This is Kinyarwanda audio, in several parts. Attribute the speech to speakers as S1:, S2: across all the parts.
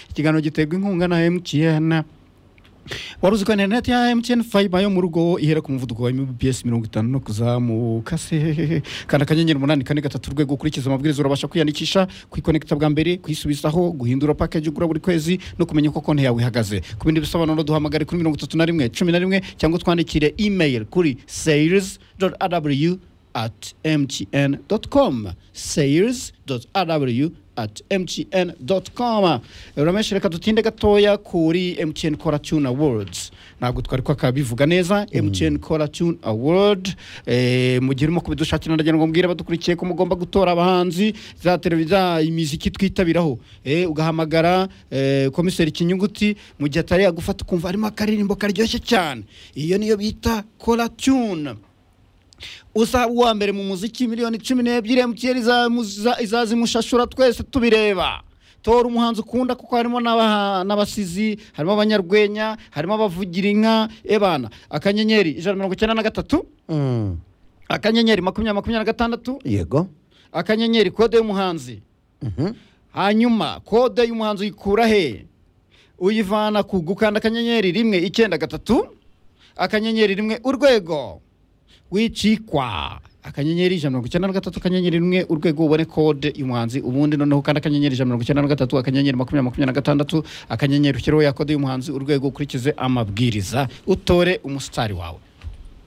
S1: ikiganiro giterwa inkunga na MTN wari uzi ko interineti ya MTN fayiba yo mu rugo ihera ku muvuduko wa mbps mirongo itanu no kuzamuka se kanda akanyenyeri umunani kane gatatu urwego ukurikiza amabwiriza urabasha kwiyandikisha kwikonekita bwa mbere kwisubizaho guhindura pakeji ugura buri kwezi no kumenya uko konti yawe ihagaze ku bindi bisobanuro duhamagare kuri mirongo itatu na rimwe cumi na rimwe cyangwa twandikire email kuri sales rw at mtn com sales rw at mtn com urameshe reka dutinde gatoya kuri mtn kora tune awards ntabwo twari kwakabivuga neza mtn kora tune award eh, mu gihe urimo kubidushakira ndagira ngo mbwire abadukurikiye ko mugomba gutora abahanzi za televiziyo imiziki twitabiraho eh, ugahamagara eh, komiseri kinyuguti mu gihe atari yagufata ukumva harimo akaririmbo karyoshye cyane iyo niyo bita kora tune usaba uwa mbere mu muziki miliyoni cumi n'ebyiri emutiyeni izazimushashura twese tubireba tora umuhanzi ukunda kuko harimo n'aba- n'abasizi harimo abanyarwenya harimo abavugira inka ebana akanyenyeri ijana na mirongo icyenda na gatatu
S2: Mm.
S1: akanyenyeri makumyabiri makumyabiri na gatandatu
S2: yego
S1: akanyenyeri kode y'umuhanzi
S2: Mhm.
S1: hanyuma kode y'umuhanzi uyikura he uyivana ku gukanda akanyenyeri rimwe icyenda gatatu akanyenyeri rimwe urwego wicikwa akanyenyeri ijana na mirongo icyenda na gatatu akanyenyeri rimwe urwego ubone kode y'umuhanzi ubundi noneho kandi akanyenyeri ijana na mirongo icyenda na gatatu akanyenyeri makumyabiri makumyabiri na gatandatu akanyenyeri ushyireho ya kode y'umuhanzi urwego ukurikize amabwiriza utore umusitari wawe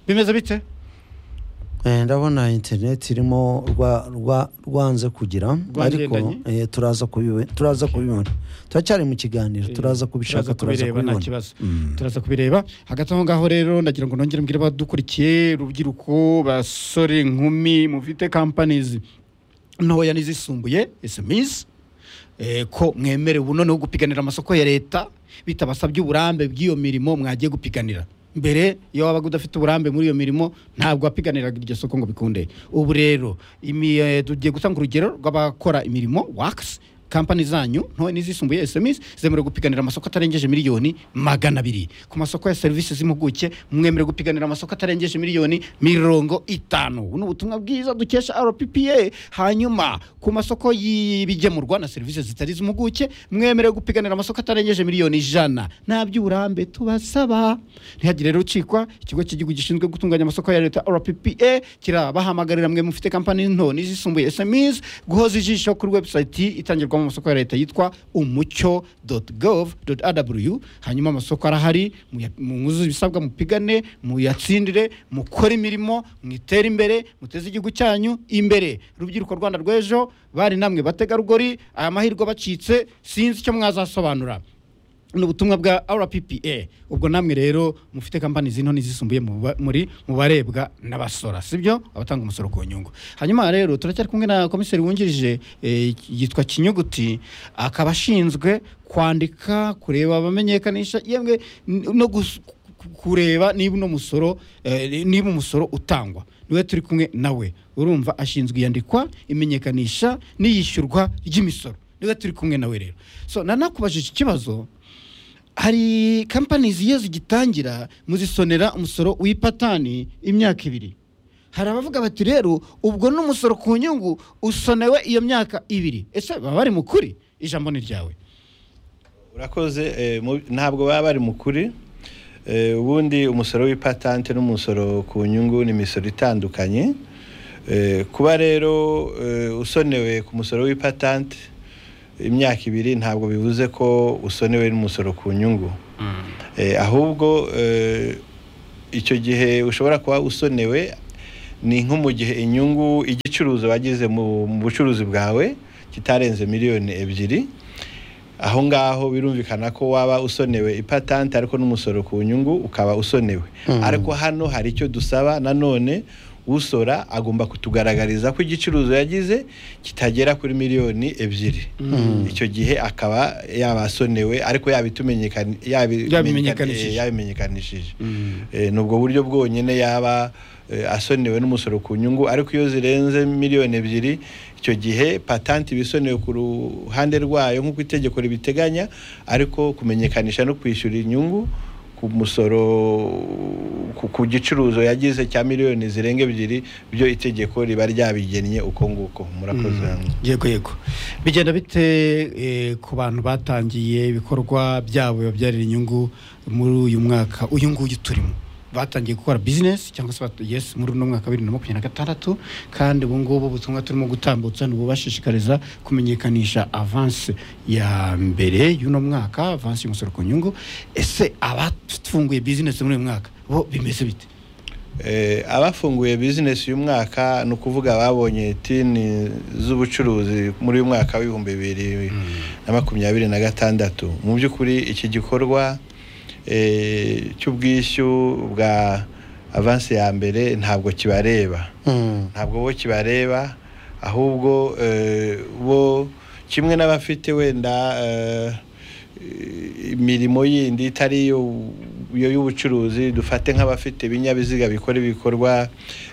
S1: bimeze bite
S2: Eh, ndabona interineti irimo rwa- rwa- rwanze kugira ariko
S1: Rwangendanye?
S2: eh, turaza kubibe- turaza kubibona turacyari mu kiganiro turaza kubishaka turaza
S1: kubireba nta
S2: kubibona
S1: kibazo turaza kubireba hagati aho ngaho rero ndagira ngo nongere mbwire abadukurikiye urubyiruko basore inkumi mufite kampanizi ntoya n'izisumbuye sms eh, ko mwemerewe noneho gupiganira amasoko ya leta bitabasabye uburambe bw'iyo mirimo mwagiye gupiganira mbere iyo wabaga udafite uburambe muri iyo mirimo ntabwo wapiganiraga iryo soko ngo bikunde ubu rero imi- eh, tugiye gutanga urugero rw'abakora imirimo wakisi kampani zanyu ntoya n'izisumbuye sms zemerewe gupiganira amasoko atarengeje miliyoni magana abiri ku masoko ya serivisi z'impuguke mwemerewe gupiganira amasoko atarengeje miliyoni mirongo itanu buno ubutumwa bwiza dukesha rppa hanyuma ku masoko y'ibigemurwa na serivisi zitari iz'impuguke mwemerewe gupiganira amasoko atarengeje miliyoni ijana nta by'uburambe tubasaba ntihagire rero ucikwa ikigo cy'igihugu gishinzwe gutunganya amasoko ya leta rppa kirabahamagarira mwe mufite kampani nto n'izisumbuye sms guhoza ijisho kuri webusayiti itangirwamo amasoko ya leta yitwa umucyo gov rw hanyuma amasoko arahari muya- mwuzuze ibisabwa mupigane muyatsindire mukore imirimo mwitere imbere muteze igihugu cyanyu imbere rubyiruko rwanda rw'ejo bari namwe bategarugori aya mahirwe abacitse sinzi icyo mwazasobanura ni ubutumwa bwa rppa ubwo namwe rero mufite kampani zino n'izisumbuye mu ba- muri mu barebwa n'abasora sibyo abatanga umusoro ku nyungu hanyuma rero turacyari kumwe na komiseri wungirije eh, yitwa kinyuguti akaba ashinzwe kwandika kureba abamenyekanisha yemwe n- no gus- ku- kureba niba uno musoro eh, niba umusoro utangwa niwe turi kumwe nawe urumva ashinzwe iyandikwa imenyekanisha n'iyishyurwa ry'imisoro niwe turi kumwe nawe rero so nanakubajije ikibazo hari kampani iyo zigitangira muzisonera umusoro w'ipatani imyaka ibiri hari abavuga bati rero ubwo n'umusoro ku nyungu usonewe iyo myaka ibiri ese baba bari mu kuri ijambo ni ryawe
S3: urakoze eh, mu- ntabwo baba bari mu kuri Eh, ubundi umusoro w'ipatante n'umusoro ku nyungu ni imisoro itandukanye Eh, kuba rero eh, usonewe ku musoro w'ipatante imyaka ibiri ntabwo bivuze ko usonewe n'umusoro ku nyungu Eh, ahubwo eh, icyo gihe ushobora kuba usonewe ni nko mu gihe inyungu igicuruzo wagize mu mu bucuruzi bwawe kitarenze miliyoni ebyiri aho ngaho birumvikana ko waba usonewe ipatante ariko n'umusoro ku nyungu ukaba usonewe ariko hano hari icyo dusaba nanone usora agomba kutugaragariza ko igicuruzo yagize kitagera kuri miliyoni ebyiri icyo gihe akaba yaba asonewe ariko yabitumenyekani- yabi-
S1: Yabimenyekanishije.
S3: eh, yabimenyekanishije Eh, ni ubwo buryo bwonyine yaba eh, asonewe n'umusoro ku nyungu ariko iyo zirenze miliyoni ebyiri icyo gihe patanti iba isonewe ku ruhande rwayo nk'uko itegeko ribiteganya ariko kumenyekanisha no kwishyura inyungu ku ku musoro ku- ku gicuruzo yagize cya miliyoni zirenga ebyiri byo itegeko riba ryabigennye uko nguko murakoze
S1: yego yego bigenda bite eh, ku bantu batangiye ibikorwa byabo bibabyarira inyungu muri uyu mwaka uyu nguyu turimo batangiye gukora bizinesi cyangwa se bat- yes muri uno mwaka wa bibiri na makumyabiri na gatandatu kandi ubu ngubu ubutumwa turimo gutambutsa ni ububashishikariza kumenyekanisha avansi ya mbere y'uno mwaka avansi y'umusoro ku nyungu ese abafunguye bizinesi muri uyu mwaka bo bimeze bite
S3: Eh, abafunguye bizinesi uyu mwaka ni ukuvuga babonye tini z'ubucuruzi muri uyu mwaka w'ibihumbi bibiri na makumyabiri na gatandatu mu by'ukuri iki gikorwa eh, cy'ubwishyu bwa avansi ya mbere ntabwo kibareba
S2: Mm.
S3: ntabwo bo kibareba ahubwo eh, bo kimwe n'abafite wenda eh, imirimo yindi itari iyo iyo y'ubucuruzi dufate nk'abafite ibinyabiziga bikora ibikorwa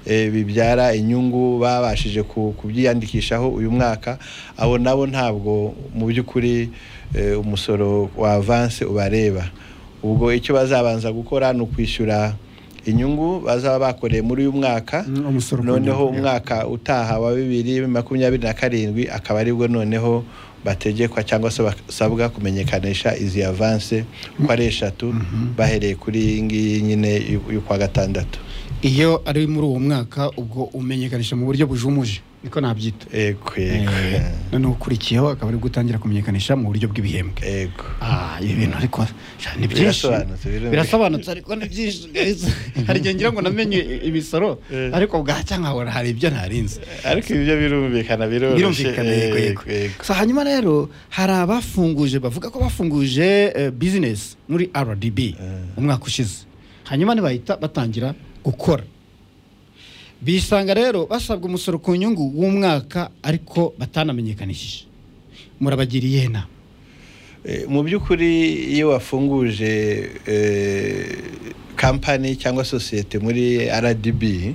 S3: eh, bibyara inyungu babashije ku- kubyiyandikishaho uyu mwaka abo nabo ntabwo mu by'ukuri eh, umusoro wa avanse ubareba ubwo icyo bazabanza gukora ni ukwishyura inyungu bazaba bakoreye muri uyu mwaka
S1: Mm, umusoro ku
S3: noneho
S1: nyungu, yeah.
S3: umwaka utaha wa bibiri makumyabiri na karindwi akaba aribwo noneho bategekwa cyangwa se basabwa kumenyekanisha izi avanse uko ari eshatu bahereye kuri iyi ngiyi nyine y'u- y'ukwa gatandatu
S1: iyo ari muri uwo mwaka ubwo umenyekanisha mu buryo bujumuje niko nabyita
S3: ego ego
S1: noneho ukurikiyeho akaba ari gutangira kumenyekanisha mu buryo bw'ibihembwe
S3: ego
S1: ah ibi bintu ariko ja, ni byinshi
S3: Birasobanutse, birumvikana.
S1: birasobanutse ariko ni byinshi guys. hari igihe ngira ngo namenye imisoro
S3: Eh.
S1: ariko bwacya nkahora hari ibyo narinze
S3: ariko ibyo birumvikana biroroshye
S1: birumvikana yego yego
S3: Ego, ego.
S1: so hanyuma rero hari abafunguje bavuga ko bafunguje eh, business muri rdb umwaka ushize hanyuma ntibahita batangira gukora bisanga rero basabwa umusoro ku nyungu w'umwaka ariko batanamenyekanishije murabagiriye na
S3: Eh, mu by'ukuri iyo wafunguje eh, kampani cyangwa sosiyete muri rdb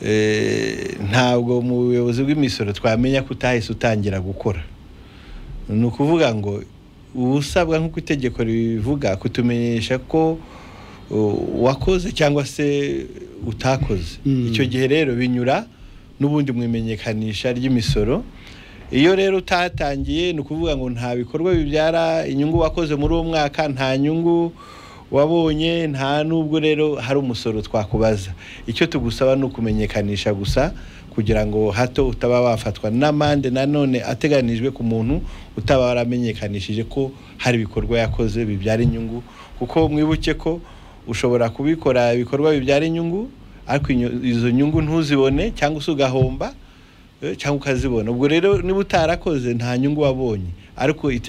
S3: eh, ntabwo mu buyobozi bw'imisoro twamenya ko utahise utangira gukora ni ukuvuga ngo uba usabwa nk'uko itegeko ribivuga kutumenyesha ko uh, wakoze cyangwa se utakoze
S1: Mm.
S3: icyo gihe rero binyura n'ubundi mu imenyekanisha ry'imisoro iyo rero utatangiye ni ukuvuga ngo nta bikorwa bibyara inyungu wakoze muri uwo mwaka nta nyungu wabonye nta nubwo rero hari umusoro twakubaza icyo tugusaba ni ukumenyekanisha gusa kugira ngo hato utaba wafatwa n'amande nanone ateganijwe ku muntu utaba waramenyekanishije ko hari ibikorwa yakoze bibyara inyungu kuko mwibuke ko ushobora kubikora ibikorwa bibyara inyungu ariko inyo- izo nyungu ntuzibone cyangwa se ugahomba eh, cyangwa ukazibona ubwo rero niba utarakoze nta nyungu wabonye ariko ite